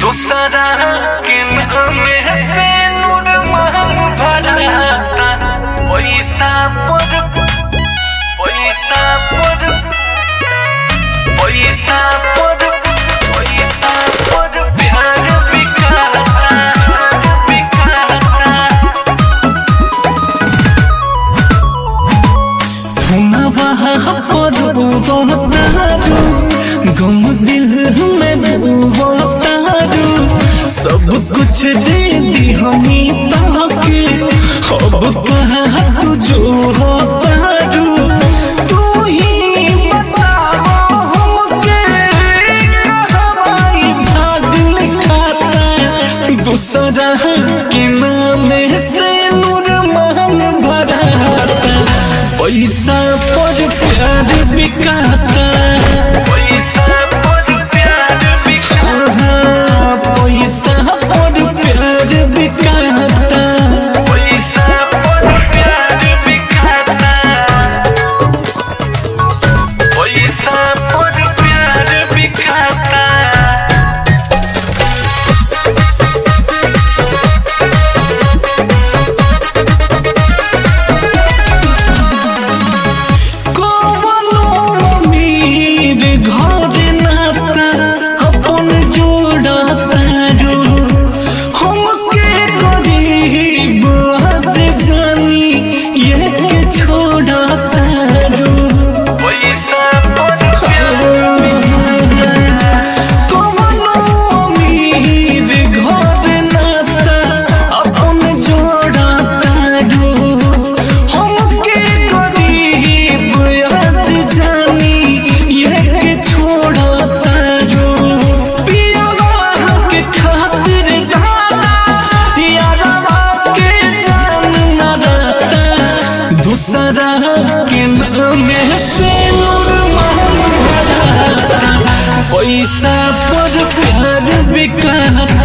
दूसरा के नाम से नूर महम भराता पैसा पर पैसा पर पैसा पर पैसा पर प्यार बिकाता बिकाता हुनवा पर उबतारू गम दिल में डूबतारू सब कुछ दे दी हमी ताके अब कहा तू जो होतारू तू ही बताओ हमके कहवाई भाग लिखाता दूसरा के नाम से नूर महन भराता पैसा पर प्यार बिकाता पैसा पर प्यार बिकाता हाँ, पैसा पर प्यार बिकाता पैसा पर प्यार बिकाता पैसा पर प्यार बिकाता कवनो अमीर घर नाता अपन जोड़ता रो हमके गरीब आज जानी ये के छोड़ता रो पैसा पर प्यार कवनो अमीर घर नाता अपन जोड़ता रो हमके गरीब आज जानी ये के छोड़ता रो पियावा के खातिर दादा यारवा के जान न रहता दूसरा के नाम से नूर महल भराता पैसा पर प्यार बिकाता